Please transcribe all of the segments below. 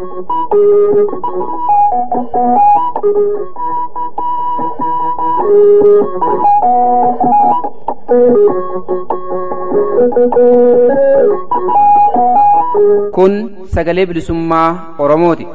Kun sagalee bilisummaa Oromooti.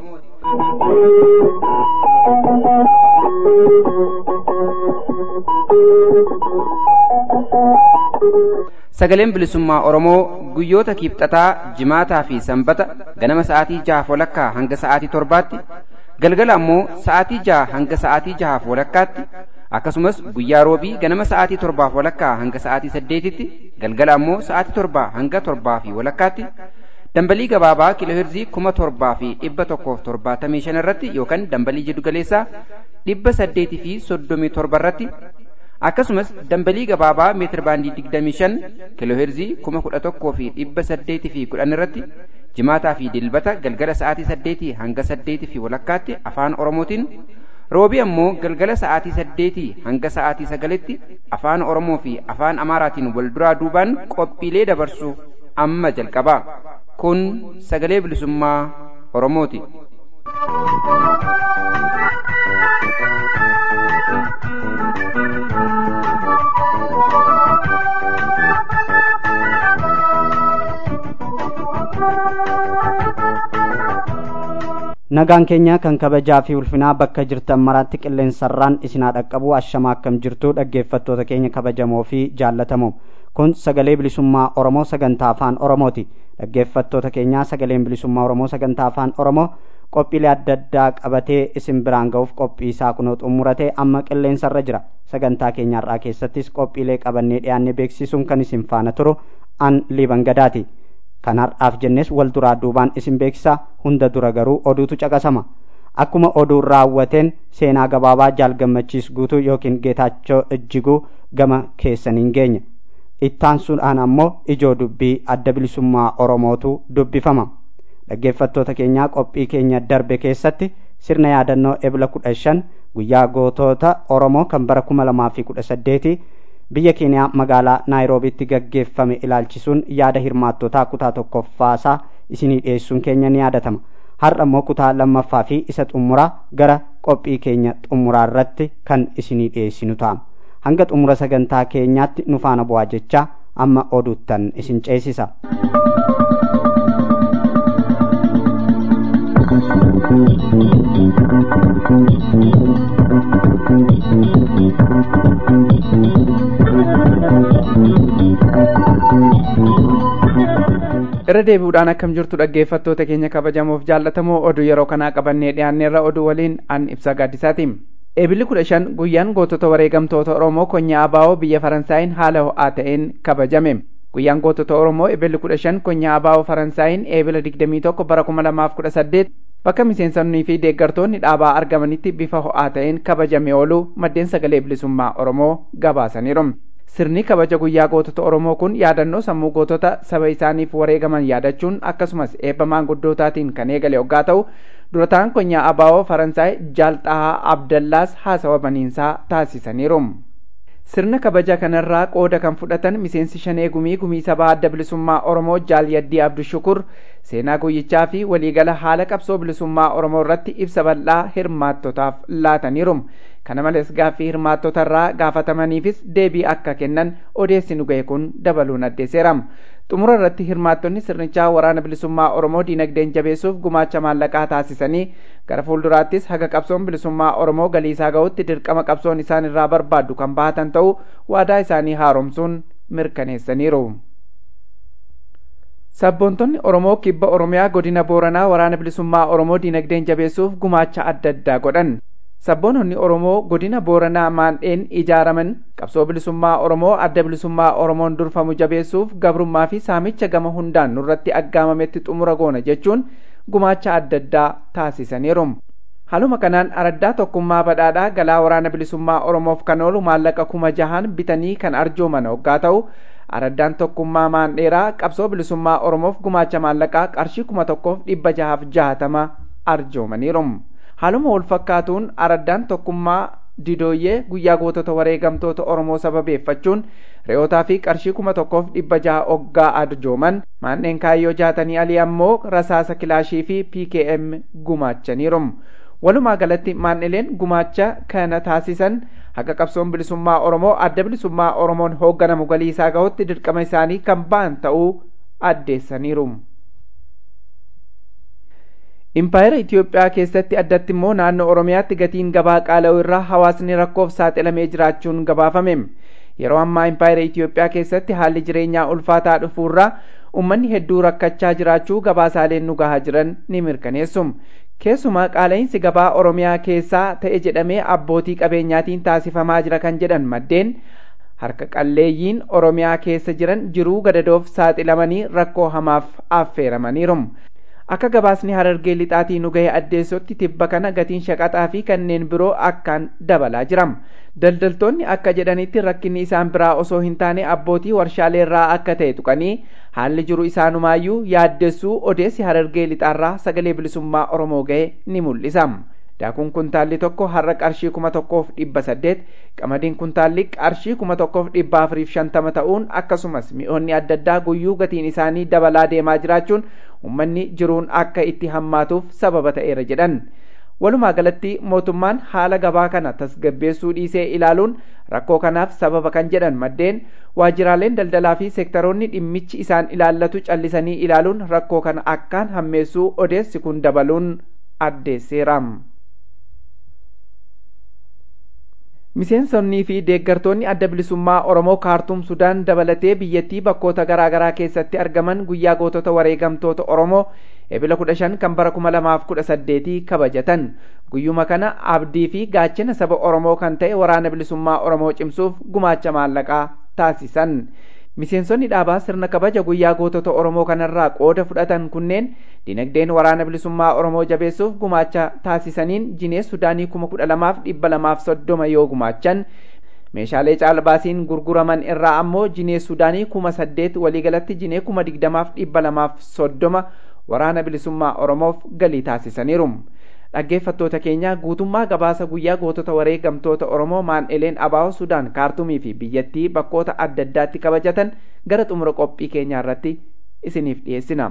Sagaleen bilisummaa Oromoo guyyoota kiibxataa, jimaataa fi sanbata ganama sa'aatii jahaaf walakkaa hanga sa'aatii torbaatti, galgala ammoo sa'aatii jaha hanga sa'aatii jahaaf walakkaatti, akkasumas guyyaa roobii ganama sa'aatii torbaaf walakkaa hanga sa'aatii saddeetitti, galgala ammoo sa'aatii torbaa hanga torbaa fi walakkaatti, dambalii gabaabaa kiilooheerzii kuma torbaa fi dhibba tokkoof torbaatamii shan irratti yookaan dambalii jiddugaleessaa dhibba saddeetii fi soddomii torba irratti akkasumas dambalii gabaabaa meetir baandii digdamii shan kiilooheerzii kuma kudha tokkoo fi dhibba saddeetii fi kudhan irratti jimaataa fi dilbata galgala sa'aatii saddeetii hanga saddeetii fi walakkaatti afaan oromootiin roobii ammoo galgala sa'aatii saddeetii hanga sa'aatii sagalitti afaan oromoo fi afaan amaaraatiin wal duraa duubaan qophiilee dabarsu amma jalqabaa kun sagalee bilisummaa oromooti. nagaan keenya kan kabajaa fi ulfinaa bakka jirtan maraatti qilleensarraan isinaa dhaqqabu ashamaa akkam jirtu dhaggeeffattoota keenya kabajamoo fi jaallatamoo kun sagalee bilisummaa oromoo sagantaa afaan oromooti dhaggeeffattoota keenyaa sagaleen bilisummaa oromoo sagantaa afaan oromoo qophiilee adda addaa qabatee isin biraan ga'uuf qophii isaa kunoo xumuratee amma qilleensarra jira sagantaa keenyaarraa keessattis qophiilee qabannee dhiyaannee beeksisuun kan isin faana turu an liiban gadaati kan har'aaf jennes wal duraa duubaan isin beeksisa hunda dura garuu oduutu caqasama akkuma oduun raawwateen seenaa gabaabaa jaal gammachiis guutuu yookiin geetaachoo ijjiguu gama keessaniin geenya ittaansuudhaan ammoo ijoo dubbii adda bilisummaa oromootu dubbifama dhaggeeffattoota keenyaa qophii keenya darbe keessatti sirna yaadannoo ebla kudha shan guyyaa gootota oromoo kan bara kuma lamaa fi kudha saddeeti biyya keeniyaa magaalaa naayiroobitti gaggeeffame ilaalchisuun yaada hirmaattotaa kutaa tokkoffaasaa isinii dhiyeessuun keenya ni yaadatama har'a immoo kutaa lammaffaa fi isa xumuraa gara qophii keenya xumuraa irratti kan isinii dhiyeessinu ta'a hanga xumura sagantaa keenyaatti nu faana bu'aa jechaa amma oduuttan isin ceesisa. irra deebi'uudhaan akkam jirtu dhaggeeffattoota keenya kabajamoof jaallatamoo oduu yeroo kanaa qabannee dhiyaanneerra oduu waliin an ibsa gaaddisaati eebilli kudha shan guyyaan gootota wareegamtoota oromoo konyaa abaa'oo biyya faransaayiin haala ho'aa ta'een kabajame guyyaan gootota oromoo eebilli kudha shan konyaa abaa'oo faransaayiin eebila digdamii tokko bara kuma lamaaf kudha saddeet bakka miseensonnii fi deeggartoonni dhaabaa argamanitti bifa ho'aa ta'een kabajame ooluu maddeen sagalee bilisummaa oromoo gabaasaniiru sirni kabaja guyyaa gootota oromoo kun yaadannoo sammuu gootota saba isaaniif wareegaman yaadachuun akkasumas eebba maanguddootaatiin kan eegale hoggaa ta'u durataan konyaa abaa'oo faransaay jaalxahaa abdallaas haasawa baniinsaa taasisaniiru sirna kabaja kanarraa qooda kan fudhatan miseensi shanee gumii gumii sabaa adda bilisummaa oromoo jaal yaddii abdushukur seenaa guyyichaa fi waliigala haala qabsoo bilisummaa oromoo irratti ibsa bal'aa hirmaattotaaf laataniiru kana malees gaaffii hirmaattotarraa gaafatamaniifis deebii akka kennan odeessi nu ga'e kun dabaluun addeesseera xumura irratti hirmaattonni sirnichaa waraana bilisummaa oromoo diinagdeen jabeessuuf gumaacha maallaqaa taasisanii gara fuulduraattis haga qabsoon bilisummaa oromoo galiisaa ga'utti dirqama qabsoon isaan irraa barbaaddu kan bahatan ta'uu waadaa isaanii haaromsuun mirkaneessaniiru. sabboontonni oromoo kibba oromiyaa godina booranaa waraana bilisummaa oromoo diinagdeen jabeessuuf gumaacha adda addaa godhan sabboononni oromoo godina booranaa maandheen ijaaraman qabsoo bilisummaa oromoo adda bilisummaa oromoon durfamu jabeessuuf gabrummaa fi saamicha gama hundaan nurratti aggaamametti xumura goona jechuun gumaacha adda addaa taasisaniiru haluma kanaan araddaa tokkummaa badhaadhaa galaa waraana bilisummaa oromoof kan oolu maallaqa kuma jahaan bitanii kan arjooman hoggaa ta'u araddaan tokkummaa maandheeraa qabsoo bilisummaa oromoof gumaacha maallaqaa qarshii kuma tokkoof dhibba jahaaf jahatama arjoomaniiru haaluma wal fakkaatuun araddaan tokkummaa didooyyee guyyaa gootota wareegamtoota oromoo sababeeffachuun re'ootaa fi qarshii kuma tokkoof dhibba jaha oggaa arjooman maanneen kaayyoo jaatanii alii ammoo rasaasa kilaashii fi pkm gumaachaniiru walumaa galatti maannileen gumaacha kana taasisan haqa qabsoon bilisummaa oromoo adda bilisummaa oromoon hoogganamu galii isaa gahutti dirqama isaanii kan ba'an ta'uu addeessaniiru. impaayera Itiyoophiyaa keessatti addatti immoo naannoo Oromiyaatti gatiin gabaa qaala'u irraa hawaasni rakkoof saaxilamee jiraachuun gabaafame. Yeroo ammaa impaayera Itiyoophiyaa keessatti haalli jireenyaa ulfaataa dhufuurraa uummanni hedduu rakkachaa jiraachuu gabaasaaleen nu gahaa jiran ni mirkaneessu. Keessumaa qaala'insi gabaa Oromiyaa keessaa ta'e jedhamee abbootii qabeenyaatiin taasifamaa jira kan jedhan maddeen harka qalleeyyiin Oromiyaa keessa jiran jiruu gadadoof saaxilamanii rakkoo hamaaf affeeramaniiru. akka gabaasni harargee lixaatii nu gahe addeessotti tibba kana gatiin shaqaxaa fi kanneen biroo akkaan dabalaa jira daldaltoonni akka jedhanitti rakkinni isaan biraa osoo hin taane abbootii warshaaleerraa akka ta'e tuqanii haalli jiru isaanumaayyuu yaaddessuu odeessi harargee lixaarraa sagalee bilisummaa oromoo gahe ni mul'isa daakuun kuntaalli tokko har'a qarshii kuma tokkoof dhibba saddeet qamadiin kuntaalli qarshii kuma tokkoof dhibba afuriif shantama ta'uun akkasumas mi'oonni adda addaa guyyuu gatiin isaanii dabalaa deemaa jiraachuun ummanni jiruun akka itti hammaatuuf sababa ta'eera jedhan walumaa galatti mootummaan haala gabaa kana tasgabbeessuu dhiisee ilaaluun rakkoo kanaaf sababa kan jedhan maddeen waajjiraaleen daldalaa fi seektaroonni dhimmichi isaan ilaallatu callisanii ilaaluun rakkoo kana akkaan hammeessuu odeessi kun dabaluun addeesseera. miseensonnii fi deeggartoonni adda bilisummaa oromoo kaartuum sudaan dabalatee biyyattii bakkoota garaa garaa keessatti argaman guyyaa gootota wareegamtoota oromoo ebila kudha shan kan bara kuma lamaaf kudha saddeetii kabajatan guyyuma kana abdii fi gaachana saba oromoo kan ta'e waraana bilisummaa oromoo cimsuuf gumaacha maallaqaa taasisan miseensonni dhaabaa sirna kabaja guyyaa gootota oromoo kanarraa qooda fudhatan kunneen dinagdeen waraana bilisummaa oromoo jabeessuuf gumaacha taasisaniin jinee sudaanii kuma kudha lamaaf dhibba lamaaf soddoma yoo gumaachan meeshaalee caalbaasiin gurguraman irraa ammoo jinee sudaanii kuma saddeet waliigalatti jinee kuma digdamaaf dhibba lamaaf soddoma waraana bilisummaa oromoof galii taasisaniiru. dhaggeeffattoota keenya guutummaa gabaasa guyyaa gootota wareegamtoota oromoo maan'ileen abaa'oo sudaan kaartumii fi biyyattii bakkoota adda addaatti kabajatan gara xumura qophii keenyaa irratti isiniif dhiyeessina.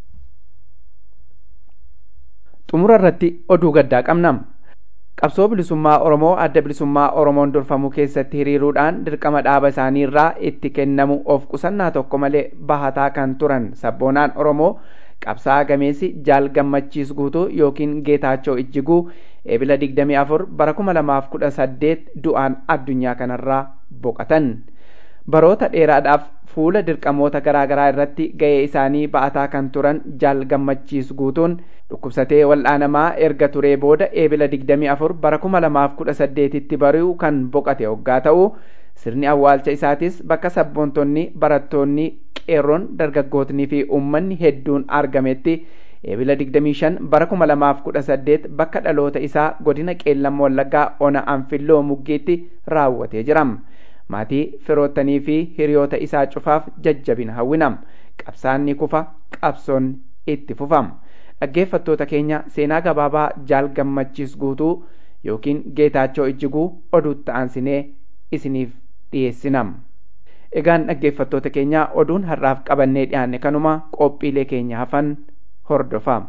xumura irratti oduu gaddaa qabna. qabsoo bilisummaa oromoo adda bilisummaa oromoon durfamuu keessatti hiriiruudhaan dirqama dhaaba isaanii irraa itti kennamu of qusannaa tokko malee bahataa kan turan sabboonaan oromoo qabsaa gameessi jaal gammachiis guutuu yookiin geetaachoo ijjiguu eebila 24 bara 2018 du'aan addunyaa kanarraa boqatan baroota dheeraadhaaf fuula dirqamoota garaagaraa irratti ga'ee isaanii ba'ataa kan turan jaal gammachiis guutuun dhukkubsatee wal'aanamaa erga turee booda eebila 24 bara 2018 tti bari'u kan boqate hoggaa ta'u sirni awwaalcha isaatis bakka sabboontonni barattoonni qeerroon dargaggootnii fi uummanni hedduun argametti eebila 25 bara 2018 bakka dhaloota isaa godina qeellam wallaggaa ona anfilloo muggiitti raawwatee jira maatii firoottanii fi hiriyoota isaa cufaaf jajjabina hawwinam qabsaanni kufa qabsoon itti fufam dhaggeeffattoota keenya seenaa gabaabaa jaal gammachiis guutuu yookiin geetaachoo ijjiguu oduutti aansinee isiniif dhiyeessinam. egaan dhaggeeffattoota keenya oduun har'aaf qabannee dhiyaanne kanuma qophiilee keenya hafan hordofaa.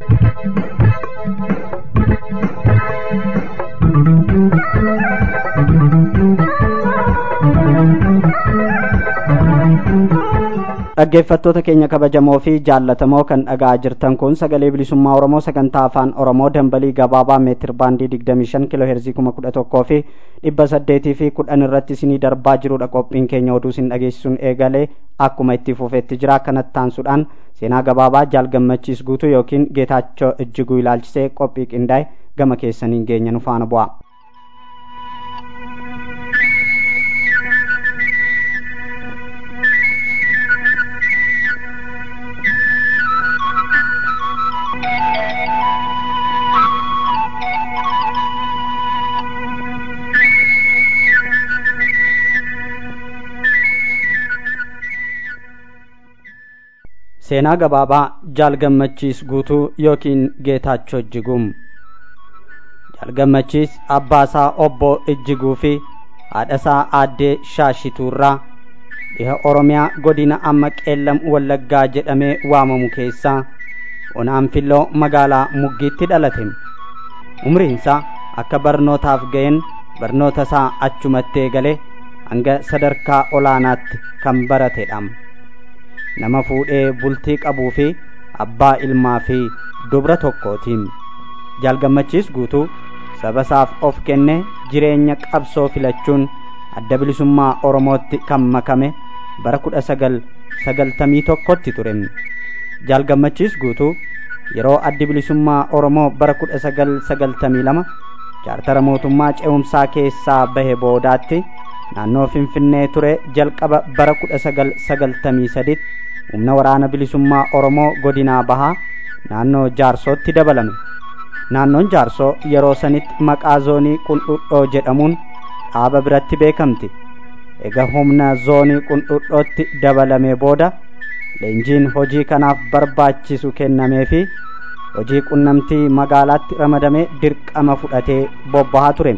dhaggeeffattoota keenya kabajamoo fi jaallatamoo kan dhaga'aa jirtan kun sagalee bilisummaa oromoo sagantaa afaan oromoo dambalii gabaabaa meetir baandii 25 kiloo heerzii 11 fi 800 fi 10 irratti isinii darbaa jirudha qophiin keenya oduu isin dhageessisuun eegalee akkuma itti fufeetti jira kanatti taansuudhaan seenaa gabaabaa jaal gammachiis guutuu yookiin geetaachoo ijjiguu ilaalchisee qophii qindaa'e gama keessaniin geenya nu faana bu'a. seenaa gabaabaa jaal gammachiis guutuu yookiin geetaachoo ijjiguu jalgammachiis abbaasaa obbo ijjiguu fi haadhasaa aaddee shaashituurraa dhiha oromiyaa godina amma qeellam wallaggaa jedhamee waamamu keessaa onaanfilloo magaalaa muggiitti dhalate umriinsaa akka barnootaaf ga'een barnoota isaa achumattee galee hanga sadarkaa olaanaatti kan baratedha nama fuudhee bultii qabuu fi abbaa ilmaa fi dubra tokkootiin jaalgammachiis guutuu saba isaaf of kenne jireenya qabsoo filachuun adda bilisummaa oromootti kan makame bara kudha sagal sagaltamii tokkotti ture jaalgammachiis guutuu yeroo addi bilisummaa oromoo bara kudha sagal sagaltamii lama chaartara mootummaa ce'umsaa keessaa bahe boodaatti naannoo finfinnee ture jalqaba bara kudha sagal sagaltamii saditti humna waraana bilisummaa oromoo godinaa bahaa naannoo jaarsootti dabalame naannoon jaarsoo yeroo sanitti maqaa zoonii qundhudhoo jedhamuun dhaaba biratti beekamti ega humna zoonii qundhudhootti dabalamee booda leenjiin hojii kanaaf barbaachisu kennamee fi hojii qunnamtii magaalaatti ramadamee dirqama fudhatee bobbahaa ture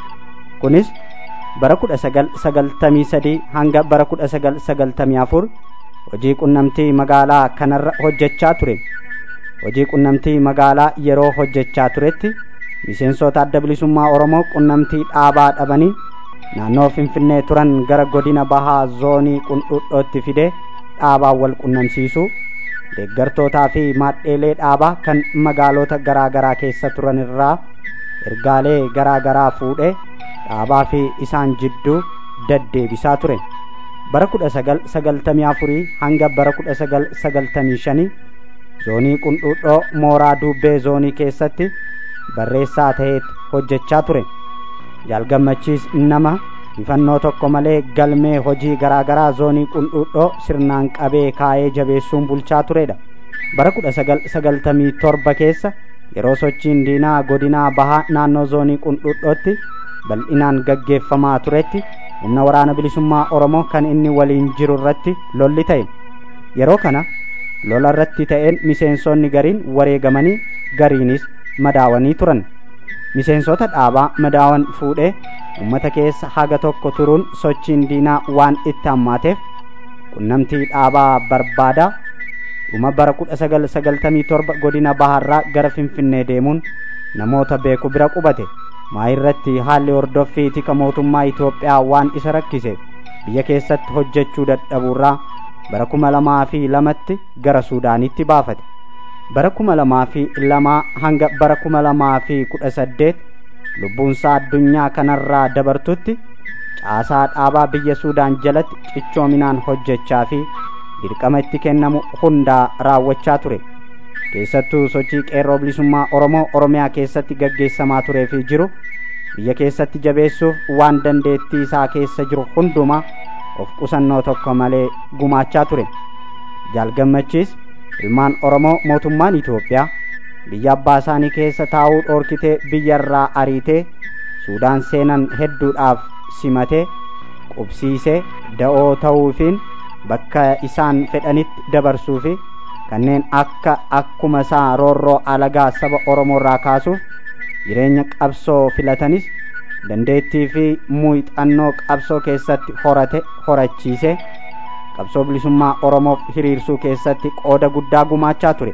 kunis bara kudha sagal sagaltamii sadii hanga bara kudha sagal sagaltamii afur hojii qunnamtii magaalaa kanarra hojjechaa ture hojii qunnamtii magaalaa yeroo hojjechaa turetti miseensota adda bilisummaa oromoo qunnamtii dhaabaa dhabanii naannoo finfinnee turan gara godina bahaa zoonii qundhudhootti fidee dhaabaa wal qunnamsiisuu deeggartootaa fi maadheelee dhaabaa kan magaalota garaa garaa keessa turan irraa ergaalee garaa garaa fuudhee dhaabaa fi isaan jidduu deddeebisaa ture bara kudha sagal sagaltamii afurii hanga bara kudha sagal sagaltamii shanii zoonii qundhudhoo mooraa dubbee zoonii keessatti barreessaa ta'eet hojjechaa ture jaalgammachiis nama ifannoo tokko malee galmee hojii garaa garaa zoonii qundhudhoo sirnaan qabee kaayee jabeessuun bulchaa turedha bara kudha sagal sagaltamii torba keessa yeroo sochiin diinaa godinaa bahaa naannoo zoonii qundhudhootti bal'inaan gaggeeffamaa turetti humna waraana bilisummaa oromoo kan inni waliin jiru irratti lolli ta'e yeroo kana lola irratti ta'een miseensonni gariin wareegamanii gariinis madaawanii turan miseensota dhaabaa madaawan fuudhee ummata keessa haga tokko turuun sochiin diinaa waan itti hammaateef qunnamtii dhaabaa barbaadaa dhuma bara kudha sagal sagaltamii torba godina baharraa gara finfinnee deemuun namoota beeku bira qubate maayirratti haalli hordoffii tika mootummaa Itoophiyaa waan isa rakkiseef biyya keessatti hojjechuu dadhabuurraa bara kuma lamaa fi lamatti gara Suudaanitti baafate. Bara kuma lamaa fi lamaa hanga bara kuma lamaa fi kudha saddeet lubbuunsaa addunyaa kanarraa dabartutti caasaa dhaabaa biyya Suudaan jalatti cichoominaan hojjechaa fi dirqama itti kennamu hundaa raawwachaa ture. keessattuu sochii qeerroo bilisummaa oromoo oromiyaa keessatti gaggeessamaa turee fi jiru biyya keessatti jabeessuuf waan dandeettii isaa keessa jiru hundumaa of qusannoo tokko malee gumaachaa ture jaalgammachiis ilmaan oromoo mootummaan itoophiyaa biyya abbaa isaanii keessa taa'uu dhoorkitee biyyarraa ariitee suudaan seenan hedduudhaaf simatee qubsiisee da'oo ta'uufiin bakka isaan fedhanitti dabarsuu fi kanneen akka akkuma isaa roorroo alagaa saba oromoo irraa kaasuuf jireenya qabsoo filatanis dandeettii fi muuxannoo qabsoo keessatti horate horachiise qabsoo bilisummaa oromoof hiriirsuu keessatti qooda guddaa gumaachaa ture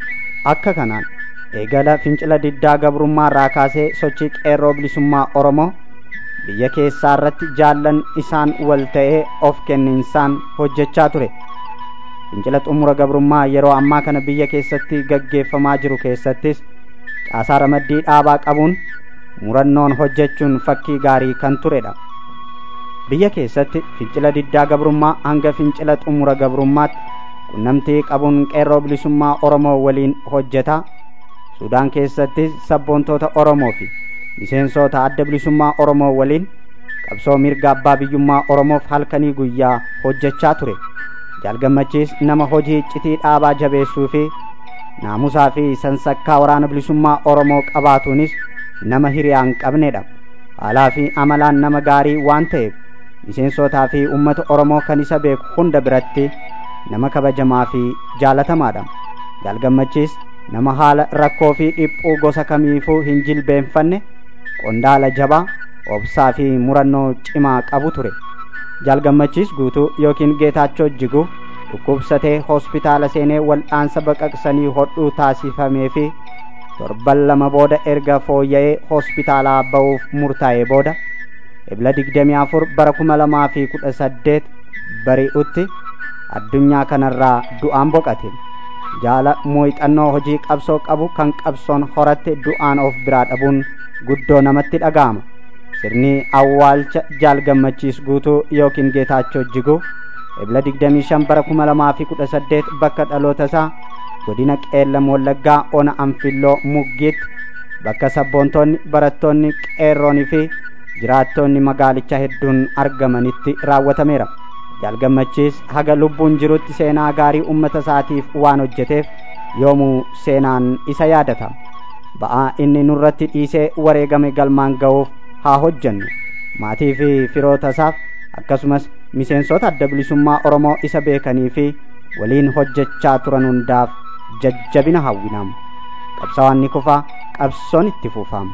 akka kanaan eegala fincila diddaa gabrummaa irraa kaasee sochii qeerroo bilisummaa oromoo biyya keessaa irratti jaallan isaan wal ta'ee of kenninsaan hojjechaa ture fincila xumura gabrummaa yeroo ammaa kana biyya keessatti gaggeeffamaa jiru keessattis caasaa ramaddii dhaabaa qabuun murannoon hojjechuun fakkii gaarii kan turedha biyya keessatti fincila diddaa gabrummaa hanga fincila xumura gabrummaatti qunnamtii qabuun qeerroo bilisummaa oromoo waliin hojjetaa suudaan keessattis sabboontoota oromoo fi miseensota adda bilisummaa oromoo waliin qabsoo mirga abbaa biyyummaa oromoof halkanii guyyaa hojjechaa ture jaalgammachiis nama hojii iccitii dhaabaa jabeessuu fi naamusaa fi sansakkaa waraana bilisummaa oromoo qabaatuunis nama hiriyaa hin qabnedha haalaa fi amalaan nama gaarii waan ta'eef miseensotaa fi ummata oromoo kan isa beeku hunda biratti nama kabajamaa fi jaalatamaadha jaalgammachiis nama haala rakkoo fi dhiphuu gosa kamiifuu hin jilbeenfanne qondaala jabaa obsaa fi murannoo cimaa qabu ture jaalgammachiis guutuu yookiin geetaachoo jiguu dhukkubsatee hospitaala seenee wal'aansa baqaqsanii hodhuu taasifamee fi torban lama booda erga fooyya'ee hospitaalaa ba'uuf murtaa'ee booda ebla digdamii afur bara kuma lamaa fi kudha saddeet bari'utti addunyaa kanarraa du'aan boqate jaala muuxannoo hojii qabsoo qabu kan qabsoon horatte du'aan of biraa dhabuun guddoo namatti dhaga'ama sirni awwaalcha jaalgammachiis guutuu yookiin geetaachoo jiguu ebla digdamii shan bara kuma lamaa fi kudha saddeet bakka dhaloota isaa godina qeellam wallaggaa ona anfilloo muggiitti bakka sabboontoonni barattoonni qeerroonii fi jiraattoonni magaalicha hedduun argamanitti raawwatameera jaalgammachiis haga lubbuun jirutti seenaa gaarii ummata isaatiif waan hojjeteef yoomuu seenaan isa yaadata ba'aa inni nurratti dhiisee wareegame galmaan ga'uuf haa hojjennu maatii fi firoota isaaf akkasumas miseensota adda bilisummaa oromoo isa beekanii fi waliin hojjechaa turan hundaaf jajjabina hawwinam qabsaawaan ni kufaa qabsoon itti fufam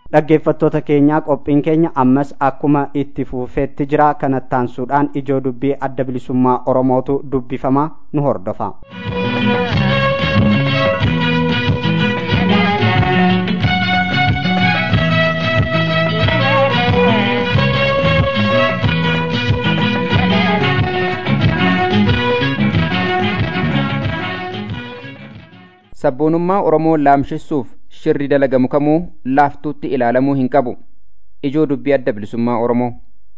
dhaggeeffattoota keenyaa qophiin keenya ammas akkuma itti fufeetti jira kanattaansuudhaan ijoo dubbii adda bilisummaa oromootu dubbifama nu hordofa. sabboonummaa oromoo laamshissuuf shirri dalagamu kamuu laaftuutti ilaalamuu hin qabu ijoo dubbii adda bilisummaa oromoo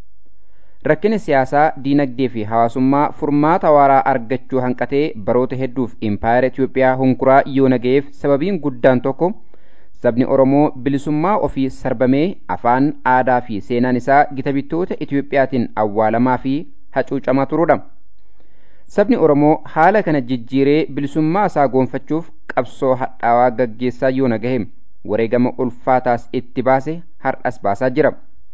rakkina siyaasaa diinagdee fi hawaasummaa furmaata waaraa argachuu hanqatee baroota hedduuf impaayera Itiyoophiyaa hunkuraa yoo naga'eef sababiin guddaan tokko sabni oromoo bilisummaa ofii sarbamee afaan aadaa fi seenaan isaa gita bittoota Itiyoophiyaatiin awwaalamaa fi hacuucamaa turuudha. sabni oromoo haala kana jijjiiree bilisummaa isaa goonfachuuf qabsoo hadhaawaa gaggeessaa yoo nagahe wareegama ulfaataas itti baase har'as baasaa jira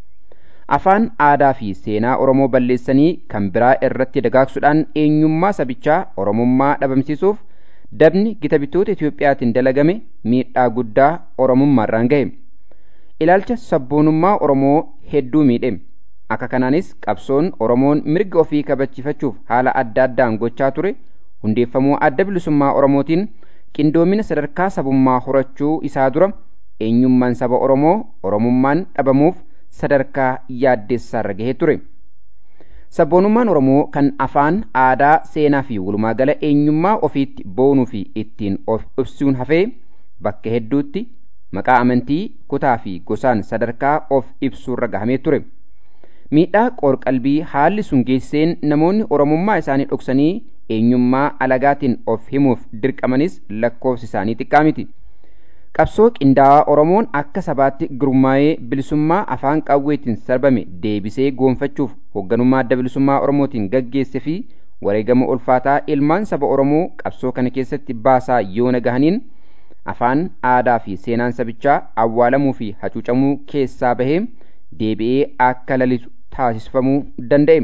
afaan aadaa fi seenaa oromoo balleessanii kan biraa irratti dagaagsuudhaan eenyummaa sabichaa oromummaa dhabamsiisuuf dabni gita bittoota itiyoophiyaatiin dalagame miidhaa guddaa oromummaarraan gahe ilaalcha sabboonummaa oromoo hedduu miidhe akka kanaanis qabsoon oromoon mirga ofii kabachiifachuuf haala adda addaan gochaa ture hundeeffamuu adda bilisummaa oromootiin qindoomina sadarkaa sabummaa horachuu isaa dura eenyummaan saba oromoo oromummaan dhabamuuf sadarkaa yaaddessaarra gahee ture sabboonummaan oromoo kan afaan aadaa seenaa fi walumaagala eenyummaa ofiitti boonuu fi ittiin of ibsuun hafee bakka hedduutti maqaa amantii kutaa fi gosaan sadarkaa of ibsuurra gahamee ture. miidhaa qoorqalbii haalli sun geesseen namoonni oromummaa isaanii dhoksanii eenyummaa alagaatiin of himuuf dirqamanis lakkoofsi isaanii xiqqaa miti. qabsoo qindaawaa oromoon akka sabaatti gurmaa'ee bilisummaa afaan qawweetiin sarbame deebisee goonfachuuf hoogganummaa adda bilisummaa oromootiin gaggeesse fi wareegama ulfaataa ilmaan saba oromoo qabsoo kana keessatti baasaa yoo nagahaniin afaan aadaa fi seenaan sabichaa awwaalamuu fi hacuucamuu keessaa bahee deebi'ee akka lalisu taasifamuu danda'e.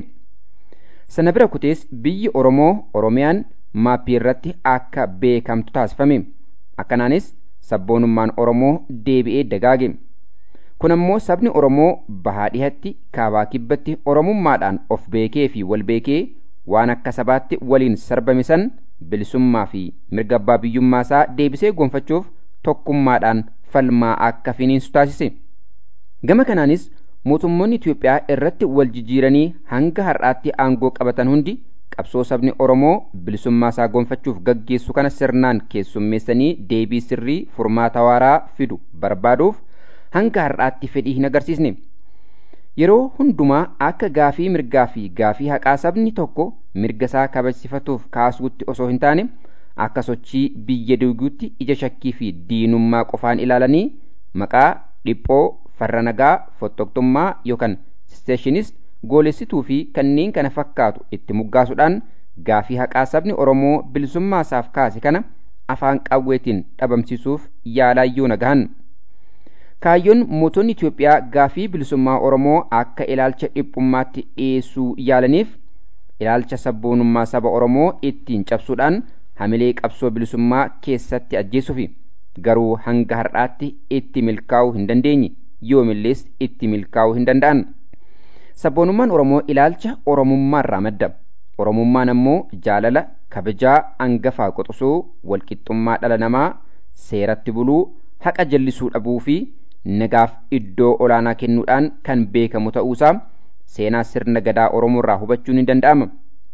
Sana bira kutees biyyi Oromoo Oromiyaan maappii irratti akka beekamtu taasifame. Akkanaanis sabboonummaan Oromoo deebi'ee dagaage. Kun ammoo sabni Oromoo bahaa dhihatti kaabaa kibbatti Oromummaadhaan of beekee fi wal beekee waan akka sabaatti waliin sarbame san bilisummaa fi mirga abbaa biyyummaa isaa deebisee gonfachuuf tokkummaadhaan falmaa akka finiinsu taasise. Gama kanaanis mootummoonni Itiyoophiyaa irratti wal jijjiiranii hanga har'aatti aangoo qabatan hundi qabsoo sabni Oromoo bilisummaa isaa gonfachuuf gaggeessu kana sirnaan keessummeessanii deebii sirrii furmaata waaraa fidu barbaaduuf hanga har'aatti fedhii hin agarsiisne. Yeroo hundumaa akka gaafii mirgaa fi gaafii haqaa sabni tokko mirga isaa kabajsifatuuf kaasuutti osoo hin taane akka sochii biyya duuguutti ija shakkii fi diinummaa qofaan ilaalanii maqaa dhiphoo farra nagaa fottoqxummaa yookaan isteeshinist goolessituu fi kanneen kana fakkaatu itti moggaasuudhaan gaafii haqaa sabni oromoo bilisummaa isaaf kaase kana afaan qawweetiin dhabamsiisuuf yaalaayyoo nagahan. kaayyoon mootonni Itiyoophiyaa gaafii bilisummaa oromoo akka ilaalcha dhiphummaatti dhiyeessuu yaalaniif ilaalcha sabboonummaa saba oromoo ittiin cabsuudhaan hamilee qabsoo bilisummaa keessatti ajjeesuufi garuu hanga har'aatti itti milkaa'uu hin dandeenye. yoomillees itti milkaa'uu hin danda'an. Sabboonummaan Oromoo ilaalcha Oromummaarraa madda. Oromummaan ammoo jaalala, kabajaa, angafaa qoxisuu, walqixxummaa dhala namaa, seeratti buluu, haqa jallisuu dhabuu fi nagaaf iddoo olaanaa kennuudhaan kan beekamu ta'uusaa seenaa sirna gadaa Oromoorraa hubachuun ni danda'ama.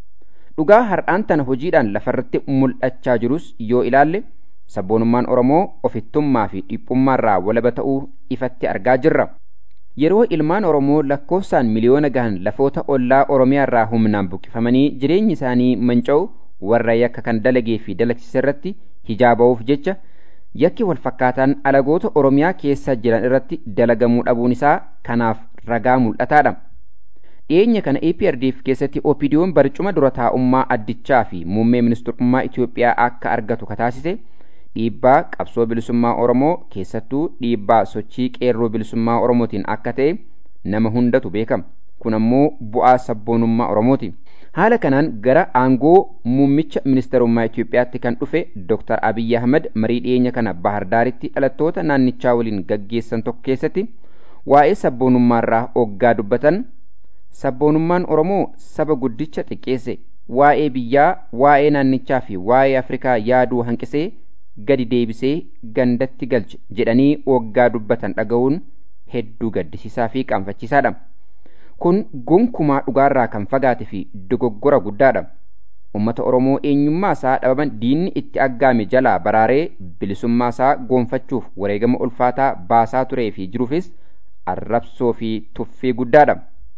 Dhugaa har'aan tana hojiidhaan lafarratti mul'achaa jirus yoo ilaalle sabboonummaan Oromoo ofittummaa fi dhiphummaarraa walaba ta'uu ifatti argaa jirra. Yeroo ilmaan Oromoo lakkoofsaan miliyoona gahan lafoota ollaa Oromiyaarraa humnaan buqqifamanii jireenyi isaanii manca'u warra yakka kan dalagee fi dalagsise irratti hijaaba'uuf jecha yakki walfakkaataan alagoota Oromiyaa keessa jiran irratti dalagamuu dhabuun isaa kanaaf ragaa mul'ataadha. Dhiyeenya kana APRDF keessatti OPDO'n barcuma dura taa'ummaa addichaa fi muummee ministeerummaa Itiyoophiyaa akka argatu kataasise dhiibbaa qabsoo bilisummaa Oromoo keessattuu dhiibbaa sochii qeerroo bilisummaa Oromootiin akka ta'e nama hundatu beekama. Kun ammoo bu'aa sabboonummaa Oromooti. haala kanaan gara aangoo muummicha ministeerummaa Itoophiyaatti kan dhufe Dr. Abiyyi Ahmad marii dhiyeenya kana Bahar Daaritti dhalattoota naannichaa waliin gaggeessan tokko keessatti waa'ee sabboonummaarraa oggaa dubbatan sabboonummaan Oromoo saba guddicha xiqqeesse waa'ee biyyaa waa'ee naannichaa fi waa'ee Afrikaa yaaduu hanqisee gadi deebisee gandatti galche jedhanii oggaa dubbatan dhaga'uun hedduu gaddisiisaa fi qaanfachiisaadha. Kun gonkumaa dhugaarraa kan fagaate fi dogoggora guddaadha. Uummata Oromoo eenyummaa isaa dhabaman diinni itti aggaame jalaa baraaree bilisummaa isaa goonfachuuf wareegama ulfaataa baasaa turee fi jiruufis arrabsoo fi tuffii guddaadha.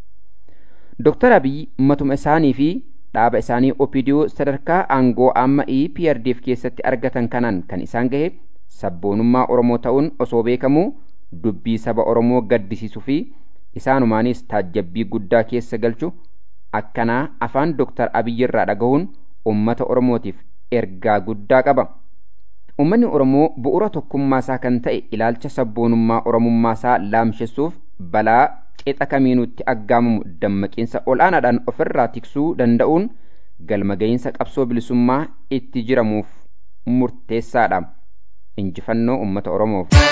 Dooktar Abiyyi matuma isaanii fi dhaaba isaanii OPDO sadarkaa aangoo amma EPRDF keessatti argatan kanaan kan isaan gahe sabboonummaa Oromoo ta'uun osoo beekamuu dubbii saba Oromoo gaddisiisuu fi isaanumaanis taajjabbii guddaa keessa galchu akkanaa afaan Dooktar Abiyyi irraa dhagahuun uummata Oromootiif ergaa guddaa qaba. Uummanni Oromoo bu'uura tokkummaa isaa kan ta'e ilaalcha sabboonummaa Oromummaa isaa laamsessuuf balaa qixa kamiinuutti aggaamamu dammaqiinsa ol'aanaadhaan ofirraa tiksuu danda'uun galma ga'iinsa qabsoo bilisummaa itti jiramuuf murteessaadha. Injifannoo uummata Oromoof.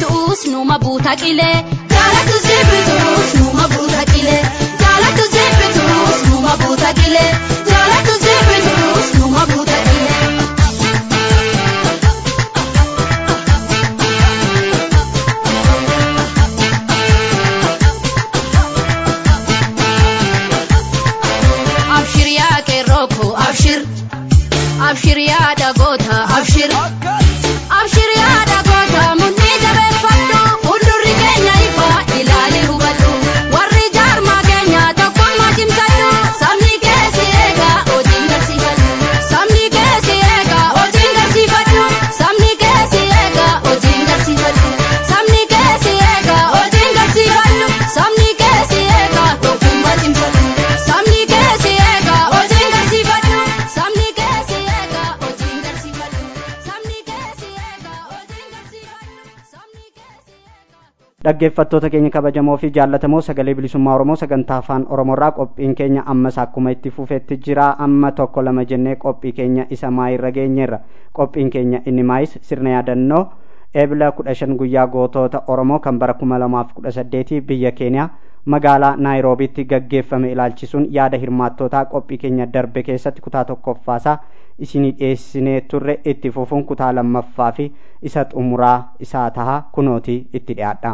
numa buuta qilee jaalatu sirbitus numa buuta qilee jaalatu sirbitus. numa buuta dilee jaalatu sirbinus numa buuta dilee. abshir yaa qeerrooko abshir abshir yaa dhagoota abshir abshir yaa dhagoota mudhii jabeeffadhu fuuldurri keenya ifa ilaali hubadhu warri jaarmaa keenya tokkummaa cimsadhu sabni keessi eega hojiin garsiifadhu sabni keessi eega hojiin garsiifadhu sabni keessi eega hojiin garsiifadhu sabni keessi eega hojiin garsiifadhu sabni keessi eega tokkummaa cimsadhu sabni keessi eega hojiin garsiifadhu sabni keessi eega hojiin garsiifadhu sabni keessi eega hojiin garsiifadhu sabni keessi eega. dhaggeeffattoota keenya kabajamoo fi jaallatamoo sagalee bilisummaa oromoo sagantaa afaan oromoorraa qophiin keenya ammas akkuma itti fufetti jira amma tokko lama jennee qophii keenya isa maayirra geenyeerra qophiin keenya inni maayis sirna yaadannoo eebila kudha shan guyyaa gootota oromoo kan bara kuma lamaaf kudha saddeetii biyya keeniyaa magaalaa naayiroobiitti gaggeeffame ilaalchisuun yaada hirmaattootaa qophii keenya darbe keessatti kutaa tokkoffaasaa isinii dhiyeessinee turre itti fufuun kutaa lammaffaa fi isa xumuraa isaa taha kunootii itti dhiyaadha.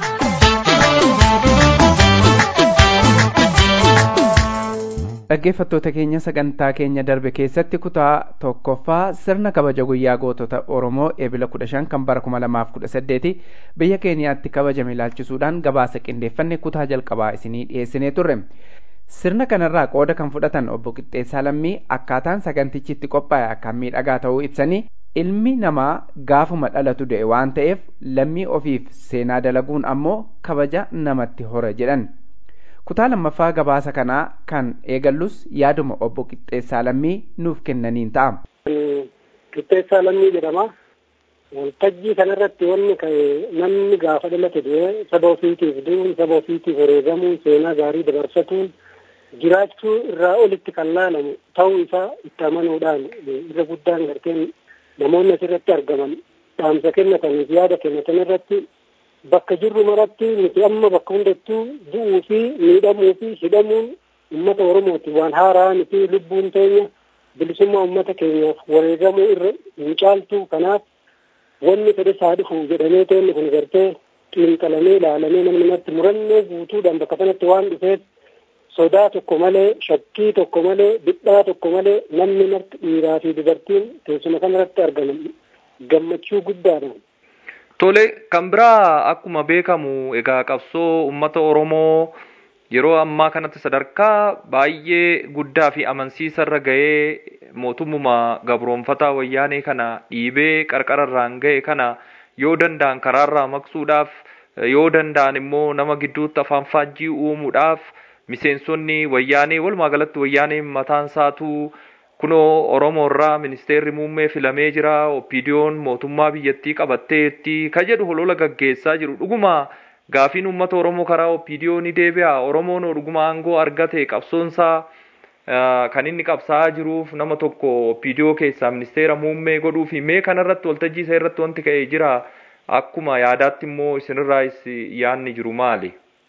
dhaggeeffattoota keenya sagantaa keenya darbe keessatti kutaa tokkoffaa sirna kabaja guyyaa gootota oromoo eebila kudha shan kan bara kuma lamaaf kudha saddeeti biyya keeniyaatti kabajame ilaalchisuudhaan gabaasa qindeeffanne kutaa jalqabaa isinii dhiyeessinee turre sirna kanarraa qooda kan fudhatan obbo Qixxeessaa Lammii akkaataan sagantichi itti qophaa'e akkaan miidhagaa ta'uu ibsanii ilmi namaa gaafuma dhalatu du'e waan ta'eef lammii ofiif seenaa dalaguun ammoo kabaja namatti hora jedhan. kutaa lammaffaa gabaasa kanaa kan eegallus yaaduma obbo Qixxeessaa Lammii nuuf kennaniin ta'a. Qixxeessaa Lammii jedhama. Waltajjii kanarratti wanni namni gaafa dhalate du'e saba ofiitiif du'uun saba ofiitiif wareegamuun seenaa gaarii dabarsatuun jiraachuu irraa olitti kan laalamu ta'uu isaa itti amanuudhaan irra guddaan garteen namoonni asirratti argaman dhaamsa kennataniif yaada kennatan irratti bakka jirru maratti nuti amma bakka hundattuu du'uu fi miidhamuu fi hidhamuun ummata oromooti waan haaraa miti lubbuun teenya bilisummaa ummata keenyaaf wareegamuu irra hin caaltu kanaaf wanni fedhe isaa dhufu jedhamee teenni kun gartee xiinxalamee ilaalamee namni namatti murannoo guutuudhaan bakka sanatti waan dhufeef sodaa tokko malee shakkii tokko malee dhiphaa tokko malee namni marti dhiiraa fi dubartiin teessuma kanarratti argaman gammachuu guddaadhaan Tole kan biraa akkuma beekamu egaa qabsoo uummata Oromoo yeroo ammaa kanatti sadarkaa baay'ee guddaa fi amansiisa irra ga'ee mootummuma gabroonfataa wayyaanee kana dhiibee qarqararraan ga'e kana yoo danda'an karaarraa maqsuudhaaf yoo danda'an immoo nama gidduutti afaan faajjii uumuudhaaf miseensonni wayyaanee walumaa galatti wayyaanee mataan isaatuu kunoo Oromoo irraa ministeerri muummee filamee jira oppiidiyoon mootummaa biyyattii qabatteetti ka jedhu holola gaggeessaa jiru dhuguma gaafiin uummata Oromoo karaa oppiidiyoo ni deebi'a Oromoon dhuguma aangoo argate qabsoonsaa kan inni qabsaa'aa jiruuf nama tokko oppiidiyoo keessaa ministeera muummee godhuu fi mee kanarratti waltajjii isaa irratti wanti ka'ee jira akkuma yaadaatti immoo isinirraas yaadni jiru maali?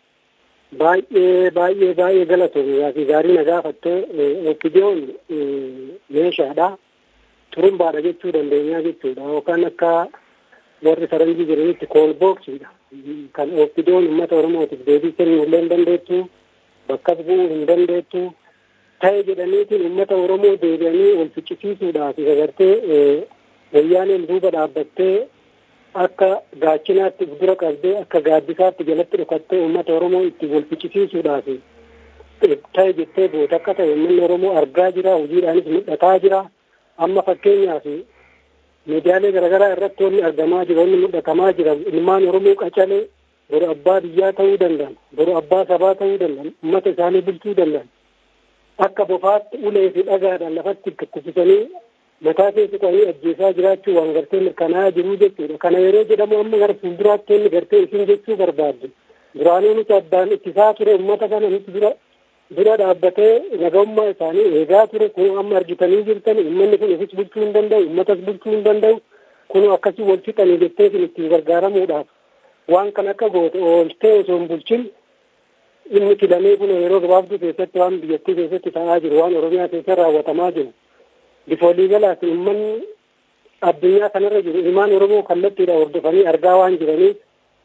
baay'ee baay'ee baay'ee galatoomii fi gaarii na gaafattee oppiidiyoon meeshaadha turumbaadha jechuu dandeenyaa jechuudha yookaan akka warri faranjii jiranitti koolbooksiidha kan oppiidiyoon uummata oromootiif deebii kennuu illee hin dandeettu bakkas bu'uu hin dandeettu ta'e jedhaniitiin uummata oromoo deebi'anii wal ficcisiisuudhaaf agartee wayyaaneen duuba dhaabbattee akka gaachinaatti dura qabdee akka gaaddisaatti jalatti dhokattee uummata oromoo itti wal ficcisiisuudhaaf ta'e jettee boota akka ta'e uummanni oromoo argaa jira hojiidhaanis mul'ataa jira amma fakkeenyaaf miidiyaalee garaagaraa irratti wanni argamaa jira wanni mul'atamaa jira ilmaan oromoo qacalee boru abbaa biyyaa ta'uu danda'an boru abbaa sabaa ta'uu danda'an uummata isaanii bulchuu danda'an akka bofaatti ulee fi dhagaadhaan lafatti kuffisanii mataa keessa qabanii ajjeesaa jiraachuu waan gartee mirkanaa'aa jiruu jechuudha. Kana yeroo jedhamu amma gara fuulduraatti inni gartee isin jechuu barbaadde. Duraanuu nuti addaan ittisaa ture uummata kana nuti dura dura dhaabbatee nagamummaa isaanii eegaa ture kun amma argitanii jirtan uummanni kun ofis bulchuu hin danda'u uummatas bulchuu hin danda'u kun akkasii wal fixanii jettee isin ittiin gargaaramuudhaaf waan kan akka goote ooltee osoo hin bulchin inni filamee kun yeroo gabaabduu keessatti waan biyyattii keessatti ta'aa jiru waan oromiyaa keessa raawwatamaa jiru bifa waliigalaatiin uummanni addunyaa kanarra jiru ilmaan oromoo kallattiidha hordofanii argaa waan jiraniif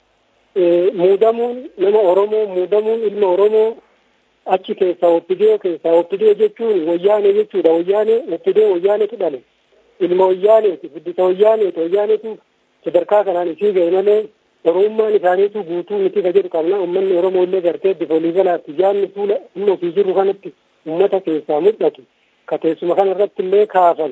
muudamuun nama oromoo muudamuun ilma oromoo achi keessaa oppidiyoo keessaa oppidiyoo jechuun wayyaanee jechuudha wayyaanee oppidiyoo wayyaanetu dhale ilma wayyaaneeti guddisa wayyaaneeti wayyaaneetu sadarkaa kanaan isii ga'e malee oromummaan isaaniitu guutuu miti ka jedhu qabna ummanni oromoo illee gartee bifa waliigalaatti yaadni fuula inni ofii jiru kanatti ummata keessaa mul'atu ka teessuma kana irratti illee kaafame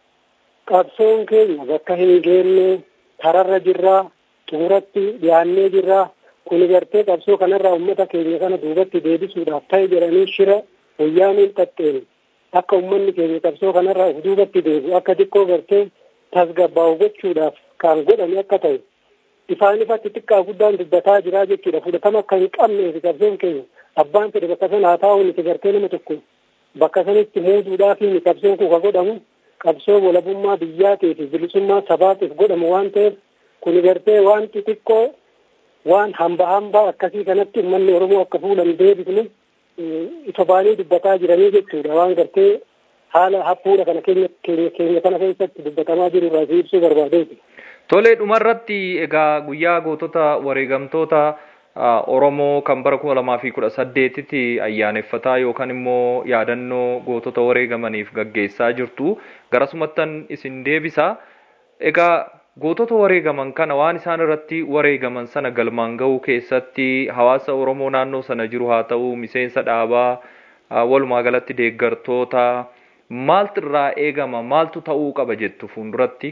qabsoon keenya bakka hin geenne kararra jirraa xumuratti dhiyaannee jirraa kuni gartee qabsoo kanarraa ummata keenya kana duubatti deebisuudhaaf ta'e jedhanii shira wayyaaniin xaxxeen akka ummanni keenya qabsoo kanarraa of duubatti deebi'u akka xiqqoo gartee tasgabbaa'u gochuudhaaf kan godhame akka ta'e ifaan ifatti xiqqaa guddaan dubbataa jiraa jechuudha fudhatama akka hin qabneef qabsoon keenya abbaan fedhe bakka sana haa taa'u nuti gartee nama tokko bakka sanitti muuduudhaaf inni qabsoon kun ka godhamu qabsoo walabummaa biyyaatiif bilisummaa sabaatiif godhamu waan ta'eef kuni gartee waan xixiqqoo waan hamba hamba akkasii kanatti uummanni oromoo akka fuulan deebisne ifa baanii dubbataa jiranii jechuudha waan gartee haala hafuudha kana keenya keenya keenya kana keessatti dubbatamaa jiru irraa si ibsuu barbaadeeti. Tolee dhumarratti egaa guyyaa gootota wareegamtoota Oromoo kan bara kuma lamaa fi kudha saddeetitti ayyaaneffataa yookaan immoo yaadannoo gootota wareegamaniif gaggeessaa jirtu garasumattan isin deebisa. Egaa gootota wareegaman kana waan isaan irratti wareegaman sana galmaan ga'uu keessatti hawaasa Oromoo naannoo sana jiru haa ta'u miseensa dhaabaa walumaa galatti deeggartoota maaltu irraa eegama maaltu ta'uu qaba jettu fuulduratti.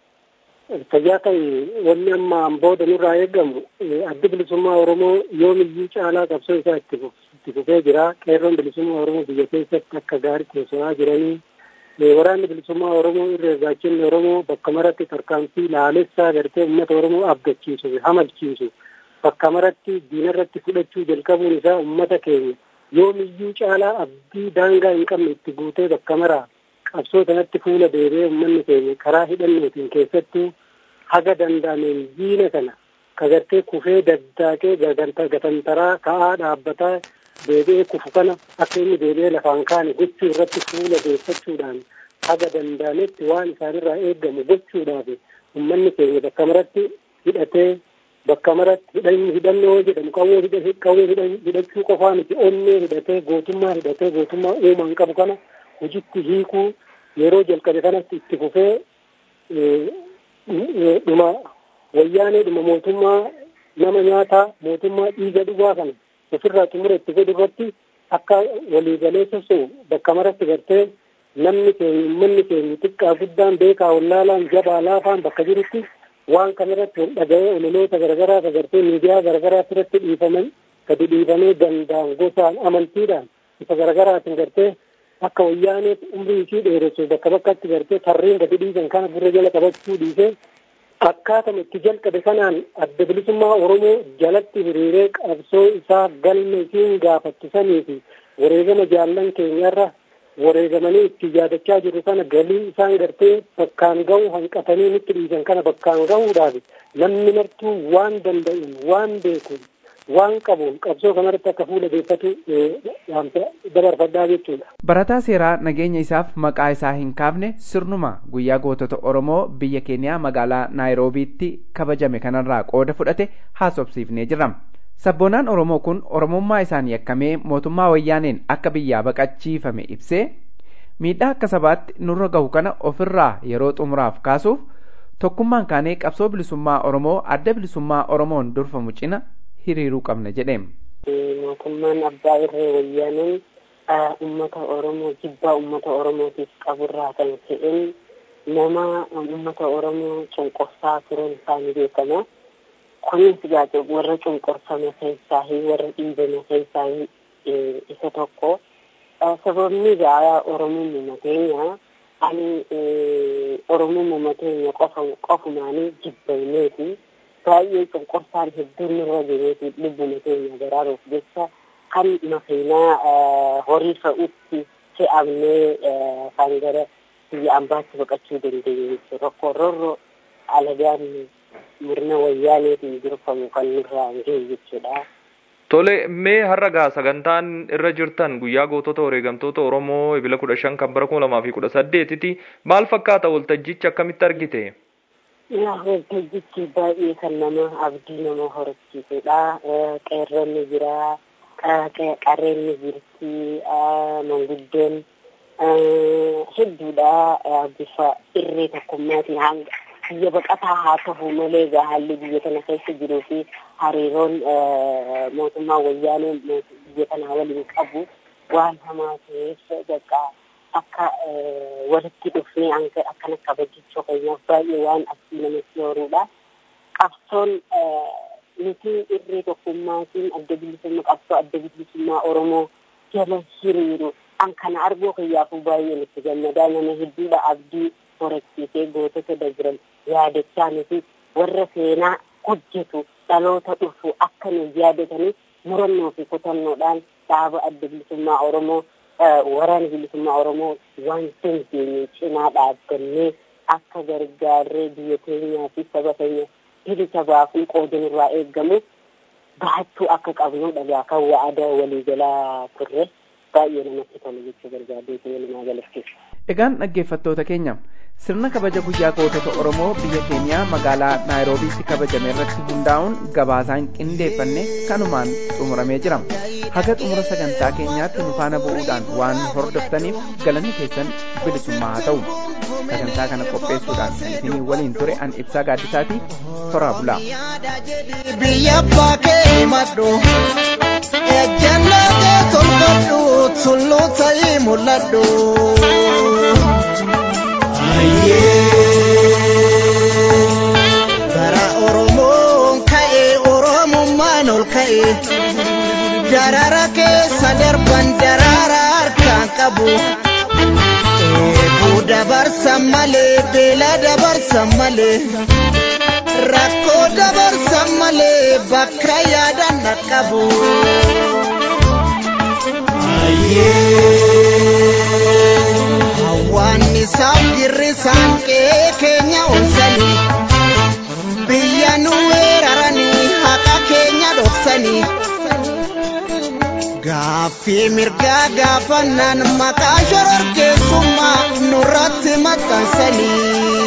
Fayyaa ta'e wanni amma booda nurraa eegamu addi bilisummaa Oromoo yoomiyyuu caalaa qabsoo isaa itti fufee jira. Qeerroon bilisummaa Oromoo biyya keessatti akka gaariitti soso'aa jiranii waraanni bilisummaa Oromoo irra gaachinni Oromoo bakka maratti tarkaanfii laalessaa gartee uummata Oromoo abdachiisu hamalchiisu bakka maratti diinarratti fudhachuu jalqabuun isaa uummata keenya yoomiyyuu caalaa abdii daangaa hin qabne itti guutee bakka maraa qabsoo sanatti fuula deebi'ee uummanni keenya karaa hidhannootiin keessattuu haga danda'ameen diina kana kagartee kufee daddaaqee gatantaraa ka'aa dhaabbataa deebi'ee kufu kana akka inni deebi'ee lafaan kaane gochuu irratti fuula deeffachuudhaan haga danda'ametti waan isaanirraa eeggamu gochuudhaaf uummanni keenya bakka maratti hidhatee bakka maratti hidhannoo jedhamu qawwee qawwee hidhachuu qofaa miti onnee hidhatee gootummaa hidhatee gootummaa uumaan qabu kana hojitti hiikuu yeroo jalqabe kanatti itti fufee dhuma wayyaanee dhuma mootummaa nama nyaataa mootummaa dhiiga dhugaa kana ofirraa xumura itti godhu irratti akka waliigalee soso'u bakka maratti gartee namni keenya uummanni keenya xiqqaa guddaan beekaa wallaalaan jabaa laafaan bakka jirutti waan kanarratti wal dhaga'ee ololoota garagaraa agartee miidiyaa garagaraatti irratti dhiifaman gadi dhiifamee danda'an gosaan amantiidhaan bifa garagaraatiin gartee akka wayyaaneef umrii ishii dheeressu bakka bakkatti gartee tarreen gadi dhiisan kana gurra jala qabachuu dhiisee akkaatama itti jalqabe kanaan adda bilisummaa Oromoo jalatti hiriiree qabsoo isaa galma isiin gaafattu sanii fi wareegama jaallan keenyarra wareegamanii itti yaadachaa jiru kana galii isaan gartee bakkaan gahu hanqatanii nutti dhiisan kana bakkaan gahuudhaaf namni martuu waan danda'uun waan beekuun waan qabuun qabsoo kanarratti akka fuula deeffatu dabarfadhaa jechuudha. Barataa seeraa nageenya isaaf maqaa isaa hin kaafne sirnuma guyyaa gootota Oromoo biyya keeniyaa magaalaa Naayiroobiitti kabajame kanarraa qooda fudhate haasofsiifnee jirra. Sabboonaan Oromoo kun Oromummaa isaan yakkamee mootummaa wayyaaneen akka biyyaa baqachiifame ibsee miidhaa akka sabaatti nurra gahu kana ofirraa yeroo xumuraaf kaasuuf tokkummaan kaanee qabsoo bilisummaa Oromoo adda bilisummaa Oromoon durfamu cina hiriiruu qabna jedheem. Mootummaan abbaa irree wayyaaneen uummata Oromoo jibbaa uummata Oromootiif qaburraa kan ta'een nama uummata Oromoo cunqursaa turuun isaanii beekama. Kunis gaate warra cunqursame keessaa warra dhiibame keessaa isa tokko. Sababni gaa Oromummaa keenya ani Oromummaa keenya qofumaanii jibbayneeti. baay'ee cunqursaan hedduun nurra jireeti lubbuma keenya baraaruuf jecha kan makiinaa horii fe'utti fe'amnee kan gara biyya ambaatti baqachuu dandeenye jechuudha. Rakkoo rorroo alagaan murna wayyaaneetiin durfamu kan nurraa hin gahe jechuudha. Tole mee har'a gaa sagantaan irra jirtan guyyaa gootota wareegamtoota Oromoo ebila kudha shan kan bara kuma lamaa fi kudha saddeetiti maal fakkaata waltajjichi akkamitti argite? Yaa waltajjichi baay'ee kan nama abdii nama horsiisudha. Qeerroonni jira, qarreenni jirti, manguddoon hedduudha bifa irree tokkummaatiin hanga biyya baqataa haa ta'u malee egaa haalli biyya kana keessa jiruu fi hariiroon mootummaa wayyaanee biyya kanaa waliin qabu waan hamaa ta'eef bakka akka walitti dhufnee hanga akkana kabajachuu keenyaaf baay'ee waan abdii namatti horuudha. Qabsoon nuti irree tokkummaatiin adda bilisummaa qabsoo adda bilisummaa Oromoo jala hiriiru an kana arguu kiyyaafuu baay'ee nutti gammadaa nama hedduudha abdii horachiisee gootota dajiran yaadachaa nuti warra seenaa hojjetu dhaloota dhufu akka nu yaadatanii murannoo fi kutannoodhaan dhaaba adda bilisummaa Oromoo waraana bilisummaa Oromoo waan dandeenye cinaa dhaabbannee akka gargaarree biyya keenyaa fi saba keenya bilisa baafuu qoodan irraa eeggamu bahachuu akka qabnu dhagaa kan wa'ada waliigalaa turre baay'ee namatti tolu jechuu barbaadee nama galateessa. Egaan dhaggeeffattoota keenya sirna kabaja guyyaa gootota Oromoo biyya keeniyaa magaalaa Naayiroobiitti kabajame irratti hundaa'uun gabaasaan qindeeffanne kanumaan xumuramee jira. Haga xumura sagantaa keenyaatti nu faana bu'uudhaan waan hordoftaniif galanni keessan bilisummaa haa ta'u. Sagantaa kana qopheessuudhaan isinii waliin ture an ibsaa gaaddisaati toraa bulaa. Biyya abbaa kee himadhu ejjennaa kee tolfadhu tulluu ta'ii mul'adhu. Bara Oromoon ka'e Oromummaan ol ka'e darara keessa darban darara harkaan qabu. Eebuu dabarsan malee beela dabarsan malee rakkoo dabarsan malee bakka yaadan dhaqqabu. Hawwaannisaaf girrisaan qe'ee keenya onsanii biyya nu weeraranii haqa keenya dhoksanii. Gaaffii mirgaa gaafannaan maqaa shororkeessummaa nurratti maxxansanii.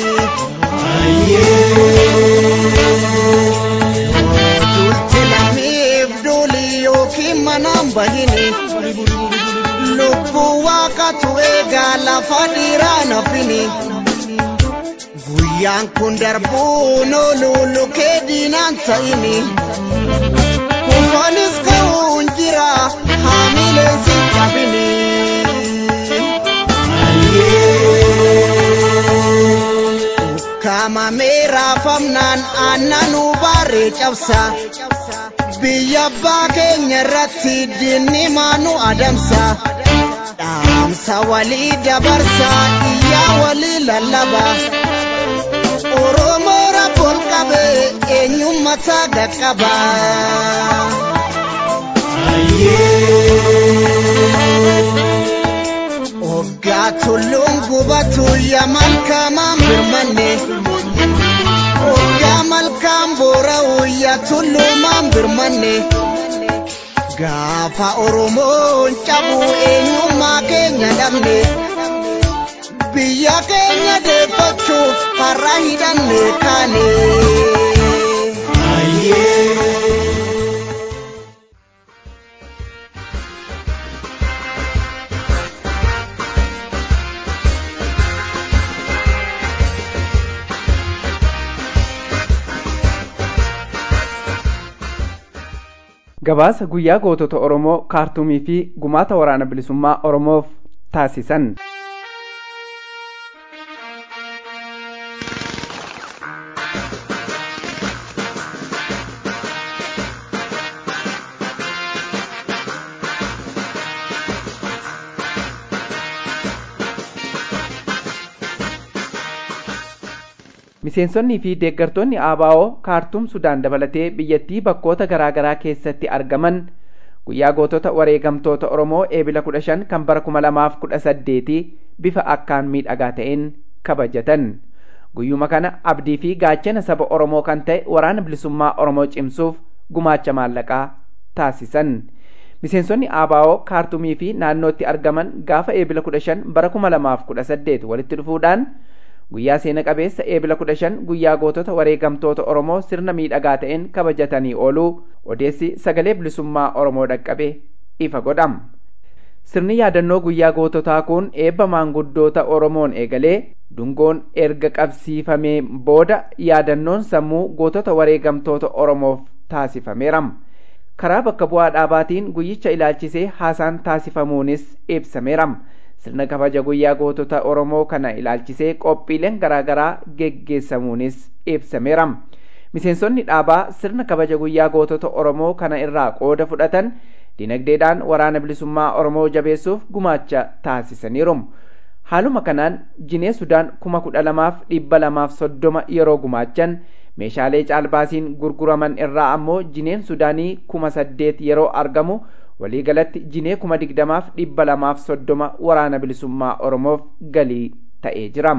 Dulti lamiif duulii yookiin manaan bahini. Lubbuu waaqatu eegaa lafa dhiiraa nafini. Guyyaan kun darbuun ooluu lukee diinaan ta'ini. Kufanis ka'uun jira haamileen si cabini. Kamamee raafamnaan aannanuu baaree cabsa. Biyya abbaa keenya irratti diinni maanu adamsa. Dhaamsa walii dabarsa iyyaa walii lallaba. Oromoo rabboon qabee eenyummataa gaqqaba. Oggaa tulluun gubatu yaa malkaamaan birmanne. Oggaa malkaan boora'u yaa tulluumaan birmanne. Gaafa Oromoon cabu eenyummaa keenya dhabne. Biyya keenya deeffachuuf har'a hidhanne kaane. gabaasa guyyaa gootota Oromoo kaartuumii fi gumaata waraana bilisummaa Oromoof taasisan. miseensonnii fi deeggartoonni ABO kaartuum Sudaan dabalatee biyyattii bakkoota garaa garaa keessatti argaman guyyaa gootota wareegamtoota Oromoo eebila kudha shan kan bara kuma lamaaf kudha saddeeti bifa akkaan miidhagaa ta'een kabajatan. Guyyuma kana abdii fi gaachana saba Oromoo kan ta'e waraana bilisummaa Oromoo cimsuuf gumaacha maallaqaa taasisan. Miseensonni ABO kaartumii fi naannootti argaman gaafa eebila kudha shan bara kuma lamaaf kudha saddeet walitti dhufuudhaan guyyaa seena qabeessa eebila kudha shan guyyaa gootota wareegamtoota Oromoo sirna miidhagaa ta'een kabajatanii ooluu odeessi sagalee bilisummaa Oromoo dhaqqabe ifa godhama. Sirni yaadannoo guyyaa goototaa kun eebba maanguddoota Oromoon eegalee dungoon erga qabsiifamee booda yaadannoon sammuu gootota wareegamtoota Oromoof taasifameera. Karaa bakka bu'aa dhaabaatiin guyyicha ilaalchisee haasaan taasifamuunis ibsameera. Sirna kabaja guyyaa gootota Oromoo kana ilaalchisee qophiileen garaagaraa geggeessamuunis ibsameera. Miseensonni dhaabaa sirna kabaja guyyaa gootota Oromoo kana irraa qooda fudhatan dinagdeedhaan waraana bilisummaa Oromoo jabeessuuf gumaacha taasisaniiru. Haaluma kanaan jinee Sudaan kuma kudha lamaaf dhibba lamaaf soddoma yeroo gumaachan meeshaalee caalbaasiin gurguraman irraa ammoo jineen Sudaanii kuma saddeet yeroo argamu waliigalatti jinee kuma digdamaaf dhibba lamaaf soddoma waraana bilisummaa Oromoof galii ta'ee jira.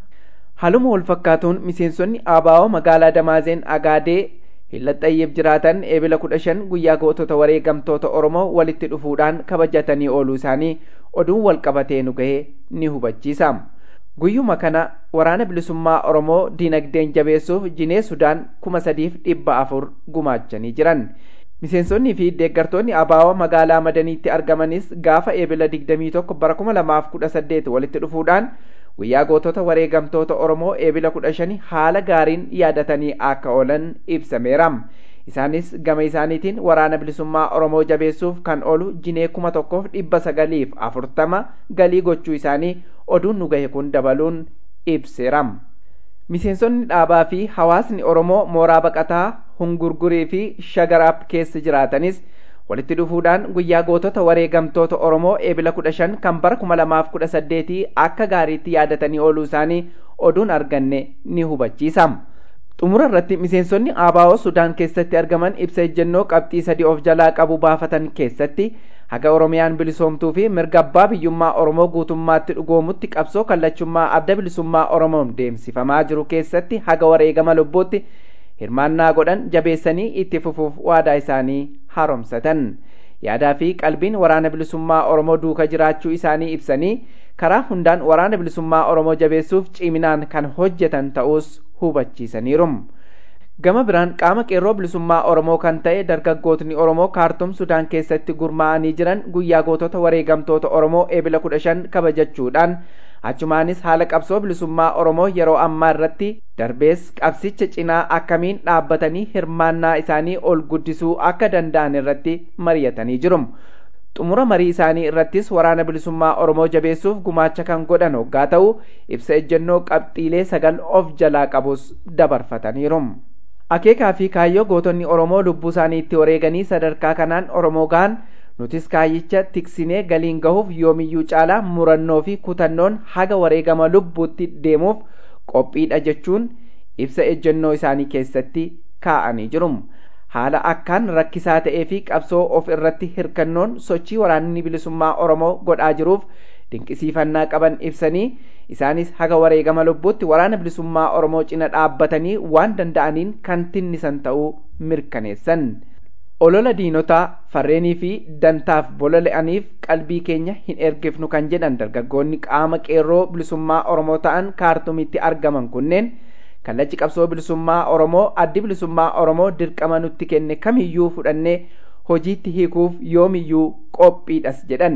Haaluma wal fakkaatuun miseensonni ABO magaalaa Damaazeen Agaadee Hillaxxayyeef jiraatan eebila kudha shan guyyaa gootota wareegamtoota Oromoo walitti dhufuudhaan kabajatanii ooluu isaanii oduun wal qabatee nu gahee ni hubachiisa. Guyyuma kana waraana bilisummaa Oromoo diinagdeen jabeessuuf jinee Sudaan kuma sadiif dhibba afur gumaachanii jiran. Miseensonnii fi deeggartoonni ABO magaalaa Madaniitti argamanis gaafa eebila digdamii tokko bara kuma lamaaf kudha saddeet walitti dhufuudhaan guyyaa gootota wareegamtoota Oromoo eebila kudha shani haala gaariin yaadatanii akka oolan ibsameera. Isaanis gama isaaniitiin waraana bilisummaa Oromoo jabeessuuf kan oolu jinee kuma tokkoof dhibba sagaliif afurtama galii gochuu isaanii oduun nu gahe kun dabaluun ibseera. Miseensonni dhaabaa fi hawaasni Oromoo mooraa baqataa hungurgurii fi shagaraap keessa jiraatanis walitti dhufuudhaan guyyaa gootota wareegamtoota Oromoo eebila kudha shan kan bara kuma lamaaf kudha saddeetii akka gaariitti yaadatanii ooluu isaanii oduun arganne ni hubachiisa. Xumura irratti miseensonni ABO Sudaan keessatti argaman ibsa ejjennoo qabxii sadii of jalaa qabu baafatan keessatti haga Oromiyaan bilisoomtuu fi mirga abbaa biyyummaa Oromoo guutummaatti dhugoomutti qabsoo kallachummaa adda bilisummaa Oromoon deemsifamaa jiru keessatti haga wareegama lubbuutti hirmaannaa godhan jabeessanii itti fufuuf waadaa isaanii haaromsatan yaadaa fi qalbiin waraana bilisummaa oromoo duuka jiraachuu isaanii ibsanii karaa hundaan waraana bilisummaa oromoo jabeessuuf ciminaan kan hojjetan ta'us hubachiisaniiru gama biraan qaama qeerroo bilisummaa oromoo kan ta'e dargaggootni oromoo kaartum sudaan keessatti gurmaa'anii jiran guyyaa gootota wareegamtoota oromoo eebila kudha shan kabajachuudhaan achumaanis haala qabsoo bilisummaa oromoo yeroo ammaa irratti darbees qabsicha cinaa akkamiin dhaabbatanii hirmaannaa isaanii ol guddisuu akka danda'an irratti mari'atanii jiru. xumura marii isaanii irrattis waraana bilisummaa oromoo jabeessuuf gumaacha kan godhan hoggaa ta'u ibsa ejjennoo qabxiilee sagal of jalaa qabus dabarfataniiru. akeekaa fi kaayyoo gootonni oromoo lubbuu isaanii itti wareeganii sadarkaa kanaan oromoo gahan nutis kaayyicha tiksinee galiin gahuuf yoomiyyuu caalaa murannoo fi kutannoon haga wareegama lubbuutti deemuuf qophiidha jechuun ibsa ejjennoo isaanii keessatti kaa'anii jiru. Haala akkaan rakkisaa ta'ee fi qabsoo of irratti hirkannoon sochii waraanni bilisummaa Oromoo godhaa jiruuf dinqisiifannaa qaban ibsanii isaanis haga wareegama lubbuutti waraana bilisummaa Oromoo cina dhaabbatanii waan danda'aniin kan tinnisan ta'uu mirkaneessan. olola diinotaa farreenii fi dantaaf bololi'aniif qalbii keenya hin ergifnu kan jedhan dargaggoonni qaama qeerroo bilisummaa oromoo ta'an kaartumitti argaman kunneen kallachi qabsoo bilisummaa oromoo addi bilisummaa oromoo dirqama nutti kenne kamiyyuu fudhannee hojiitti hiikuuf yoomiyyuu qophiidhas jedhan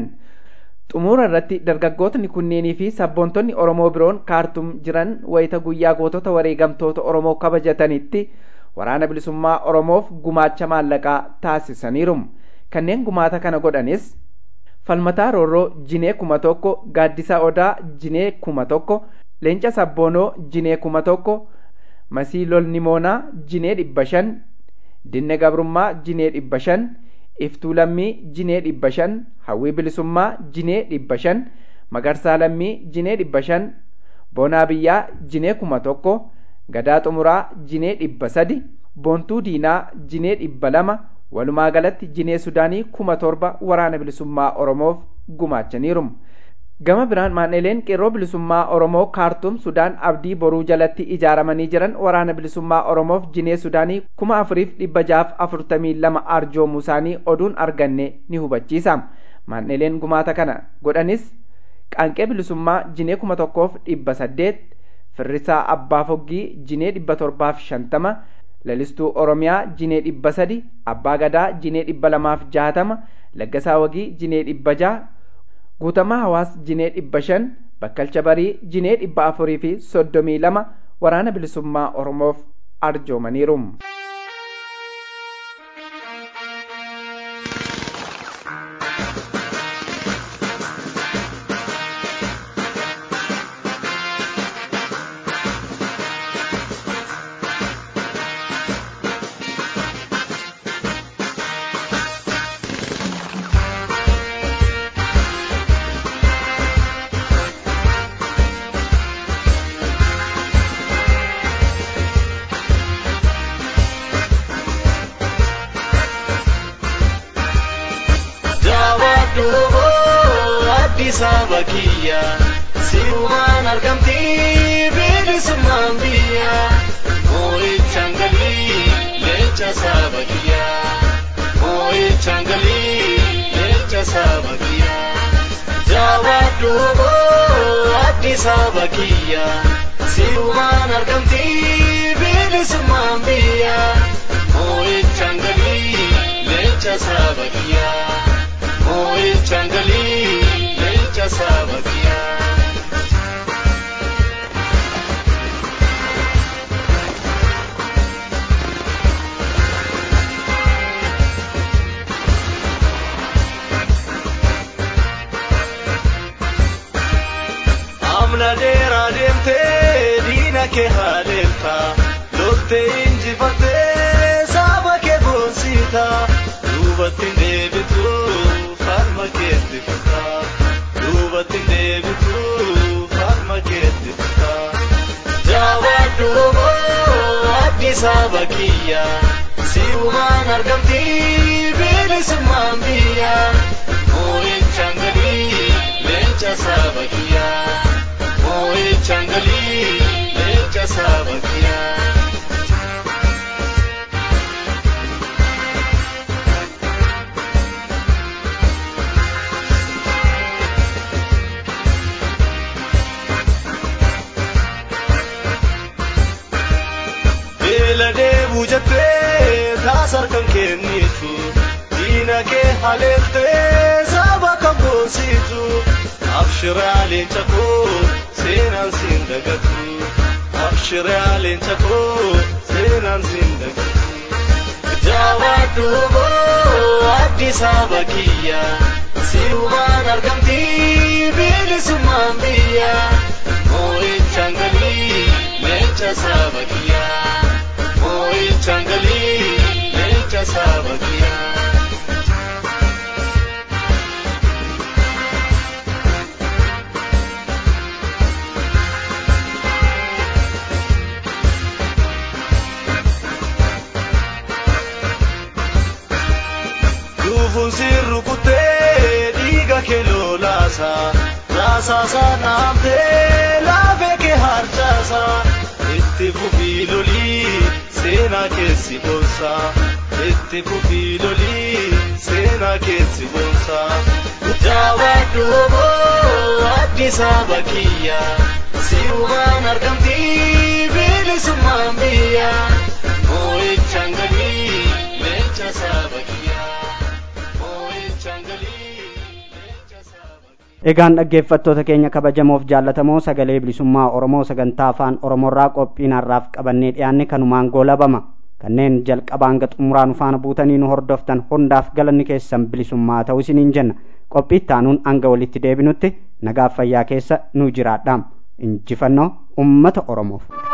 xumura irratti dargaggootni kunneenii fi sabboontonni oromoo biroon kaartum jiran wayita guyyaa gootota wareegamtoota oromoo kabajatanitti waraana bilisummaa oromoof gumaacha maallaqaa taasisaniiru kanneen gumaata kana godhanis falmataa roorroo jinee kuma tokko gaaddisa odaa jinee kuma tokko leenca sabboonoo jinee kuma tokko masii lolnimoonaa jinee dhibba shan dinne gabrummaa jinee dhibba shan iftuu lammii jinee dhibba shan hawwii bilisummaa jinee dhibba shan magarsaa lammii jinee dhibba shan boonaa biyyaa jinee kuma tokko gadaa xumuraa jinee dhibba sadi boontuu diinaa jinee dhibba lama walumaa galatti jinee sudaanii kuma torba waraana bilisummaa oromoof gumaachaniiru gama biraan maan'ileen qeerroo bilisummaa oromoo kaartum sudaan abdii boruu jalatti ijaaramanii jiran waraana bilisummaa oromoof jinee sudaanii kuma afuriif dhibba jaaf afurtamii lama arjoomuu isaanii oduun arganne ni hubachiisa maan'ileen gumaata kana godhanis qaanqee bilisummaa jinee kuma tokkoof dhibba saddeet firrisaa abbaa foggii jinee dhibba torbaaf shantama lalistuu oromiyaa jinee dhibba sadi abbaa gadaa jinee dhibba lamaaf jaatama laggasaa wagii jinee dhibba jaha guutamaa hawaas jinee dhibba shan bakkalcha barii jinee dhibba afurii fi soddomii lama waraana bilisummaa oromoof arjoomaniiru. saba kiyya sirumaan argamti bilisummaan biyya moo'ichaan galii leenca saba kiyya moo'ichaan galii leenca saba kiyya jawaadhu addi saba kiyya sirumaan argamti bilisummaan biyya moo'ichaan galii leenca saba kiyya moo'ichaan galii leenca saba kiyya. amna dheeraa deemtee diina kee haaleelta loltee injifattee saba kee boonsita duubatti hin deebitu falma keetti fita duubatti hin deebitu falma keetti fita jawaadhu addi saba kiyya sirumaan argamti bilisummaan biyya moo'ichaan galii leenca saba kiyya moo'ichaan galii leenca saba kiyya. beela deebuu jettee taasar kan kennitu diina kee haleeltee saba kan boonsitu abshiraa leenca koo seenaan siin dagatu abshiraa leenca koo seenaan siin dagatu jawaadhu addi saba kiyya sirumaan argamti bilisummaan biyya moo'ichaan galii leenca saba kiyya moo'ichaan galii leenca saba kiyya. Dhufuun sirru kuttee dhiiga kee lolaasa raasaasa naamtee laafee kee harcaasa itti fufii lolii seenaa keessi boonsa itti fufii lolii seenaa keessi boonsa jawaadhu addi saba kiyya sirumaan argamti bilisummaan biyya moo'ichaan galii leenca saba kiyya moo'ichaan galii leenca saba kiyya. Egaan dhaggeeffattoota keenya kabajamoof jaallatamoo sagalee bilisummaa Oromoo sagantaa afaan Oromoorraa qophii har'aaf qabannee dhiyaanne kanumaan goolabama. Kanneen jalqabaa hanga xumuraa nu faana buutanii nu hordoftan hundaaf galanni keessan bilisummaa ta'uu isiniin jenna. Qophii ittaanuun hanga walitti deebinutti nagaaf fayyaa keessa nu jiraadhaa. Injifannoo uummata Oromoof.